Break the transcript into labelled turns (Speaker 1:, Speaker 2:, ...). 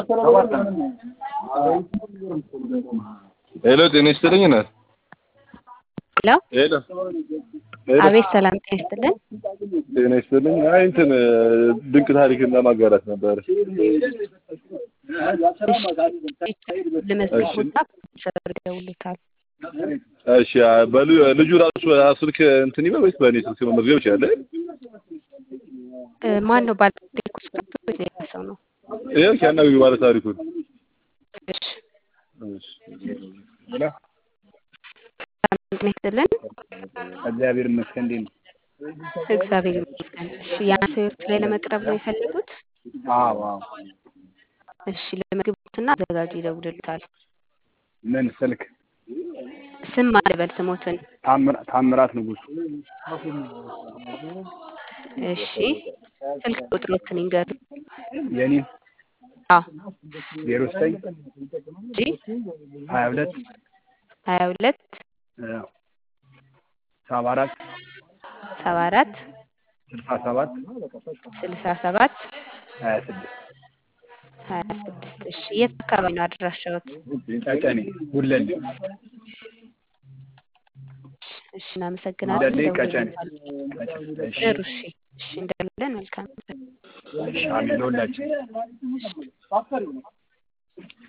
Speaker 1: ሄሎ ጤና ይስጥልኝ እናት።
Speaker 2: ሄሎ
Speaker 1: ሄሎ ሄሎ
Speaker 2: አቤት ሰላም ጤና ይስጥልን።
Speaker 1: ጤና ይስጥልኝ። አይ እንትን ድንቅ ታሪክን ለማጋራት ነበር።
Speaker 2: ለመዝገቡና ሰር ይደውሉታል።
Speaker 1: እሺ በሉ ልጁ ራሱ ስልክ እንትን ይበል ወይስ በእኔ ስልክ መመዝገብ ይችላል?
Speaker 2: እ ማን ነው ባለታሪኩ? ወይስ ሌላ ሰው ነው?
Speaker 1: ይኸው ሲያናግሩ ባለ ታሪኩን
Speaker 2: እሺ
Speaker 1: እሺ
Speaker 2: ሰላም ጤና ይስጥልን።
Speaker 3: እግዚአብሔር ይመስገን። እንዴት ነው?
Speaker 2: እግዚአብሔር ይመስገን። እሺ የአንተ ህይወት ላይ ለመቅረብ ነው የፈለጉት?
Speaker 3: አዎ አዎ።
Speaker 2: እሺ ለመግቡትና አዘጋጁ ይደውልልታል።
Speaker 3: ምን ስልክ?
Speaker 2: ስም ማለበል ስሞትን።
Speaker 3: ታምራ- ታምራት ንጉሱ።
Speaker 2: እሺ ስልክ ቁጥሮትን ይንገሩ።
Speaker 3: የኔ
Speaker 2: አዎ
Speaker 3: ዜሮ ዘጠኝ
Speaker 2: እንጂ
Speaker 3: ሀያ ሁለት
Speaker 2: ሀያ ሁለት
Speaker 3: ሰባ አራት
Speaker 2: ሰባ አራት
Speaker 3: ስልሳ ሰባት
Speaker 2: ስልሳ ሰባት
Speaker 3: ሀያ ስድስት
Speaker 2: ሀያ ስድስት እሺ የት አካባቢ ነው አድራሻዎት?
Speaker 3: ቀጨኔ ጉለሌ
Speaker 2: እሺ እናመሰግናለን።
Speaker 3: ጉለሌ ቀጨኔ
Speaker 2: ይደውሉልታል።
Speaker 3: እሺ
Speaker 2: ጥሩ እሺ እሺ እንደለን መልካም
Speaker 3: እሺ አሜን ለሁላችን